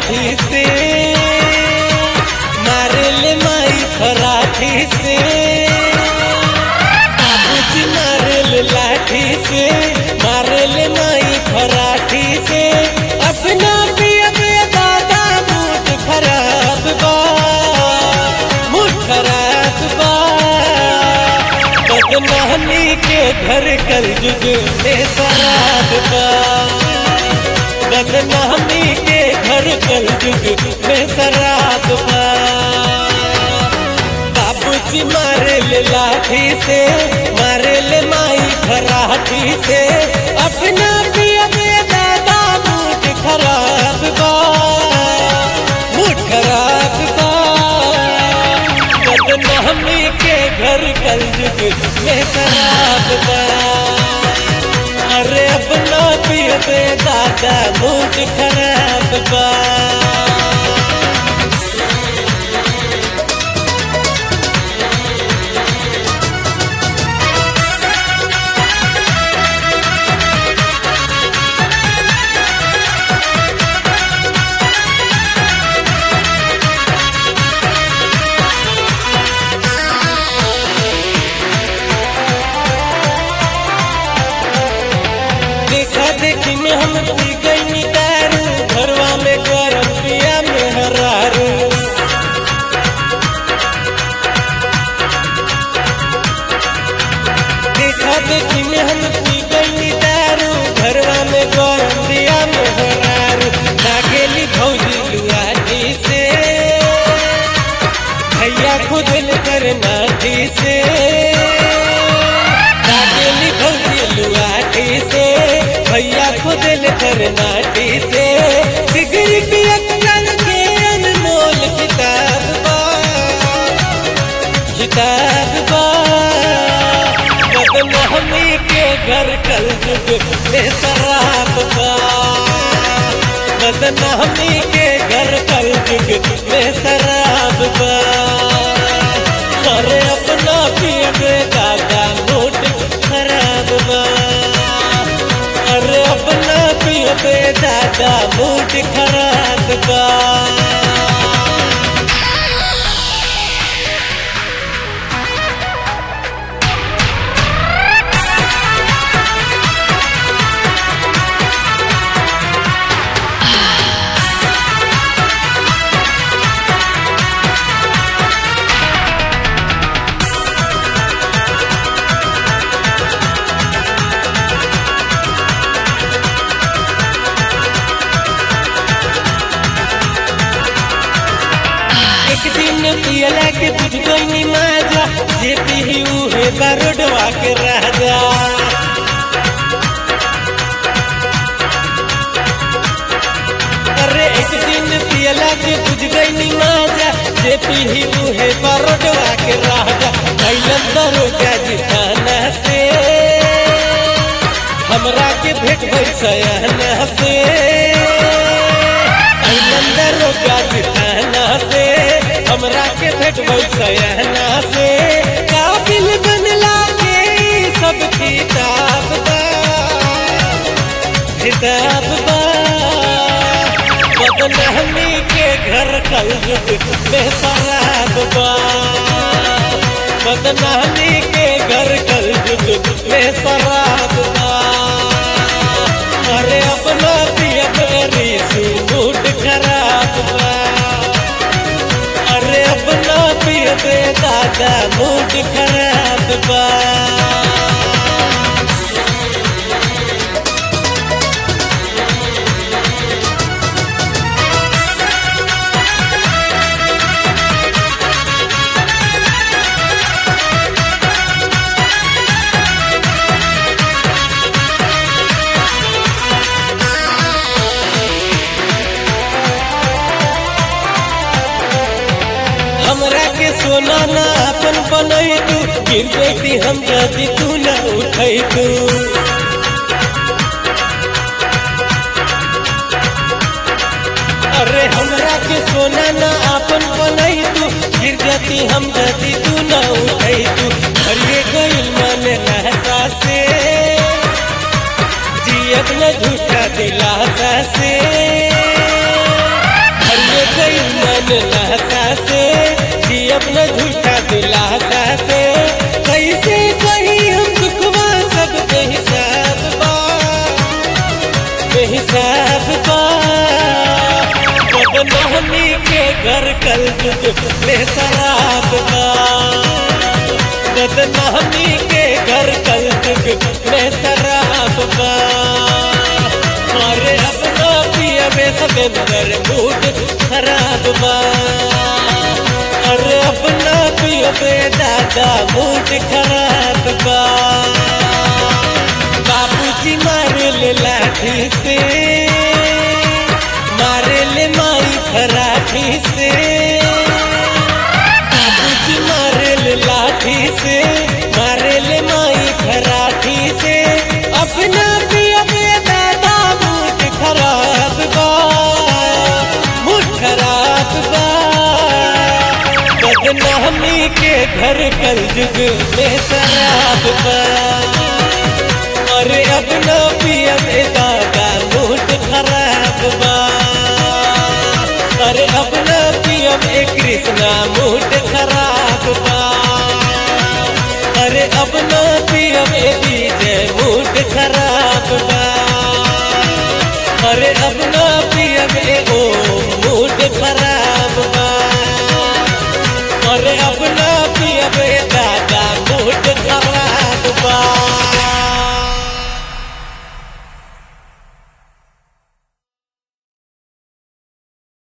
लाठी से मारे ले माई खराठी से बाबूजी मारे ले लाठी से मारे ले माई खराठी से अपना पिया दादा मूड खराब बा मूड खराब बा बदनामी के घर कल जुग में शराब बा बदनामी के घर कल जुग में शराब बा बाबूजी मारे ले लाठी से मारे ले माई खराठी से अपना पिया दादा मूड खराब बा मूड खराब बा बदनामी के घर कल जुग में शराब बा अरे अपना पिया दादा मूड खराब बा देखा देखी में हम पी गई दारू घरवा में गरम पिया में हरारू देखा देखी में हम पी गई दारू घरवा में गरम पिया में हरारू लागेली भौजी लुआटी से भैया खुद करना से लागेली भौजी लुआटी से भैया खुद करना से डिग्री की अक्सर के अनमोल किताब बा किताब बा बदनामी के घर कल जुग में शराब बा बदनामी के घर कल जुग में शराब बा अरे अपना पिए दादा मूड खराब बा अरे अपना पिए दादा मूड खराब बा एक दिन पियला के बुझ गई माजा जे पीही उहे बारोडवा के राजा अरे एक दिन पियला के बुझ गई माजा जे पीही उहे बारोडवा के राजा कैलन दरोगा जी थाना से हमरा के भेट भई सयाना से कैलन दरोगा जी थाना से हमरा के भेट भई सयाना से काबिल बनला के ई सब किताब बा किताब बा बदनामी के घर कल जुग में शराब बा बदनामी के घर कल जुग में शराब बा अरे अपना पिया मेरी सी मूड खराब बा अरे अपना पिया दे दादा मूड खराब बा हमरा के सोना ना अपन बनई तू गिर बेटी हम जदी तू न उठई तू अरे हमरा के सोना ना अपन बनई तू गिर जाती हम जदी तू न उठई तू हरिए गइल मन रहता से जियत न झूठा दिलासा से में हिसाब बा बदनामी के घर कल युग में शराब बा बदनामी के घर कल युग में शराब बा मारे अपना पिया में समेंदर मूड खराब बा अरे अपना पिया में दादा मूड खराब बा बाबूजी मारे ले लाठी से मारे ले माई खराठी से बाबूजी मारे ले लाठी से मारे ले माई खराठी से अपना भी अपने दादा मूड खराब बा मूड खराब बा बदनामी के घर कल युग में शराब बा अरे अपना पिया में दादा मूड खराब बा अरे अपना पिया में कृष्णा मूड खराब बा अरे अपना पिया में डीजे मूड खराब बा अरे अपना पिया में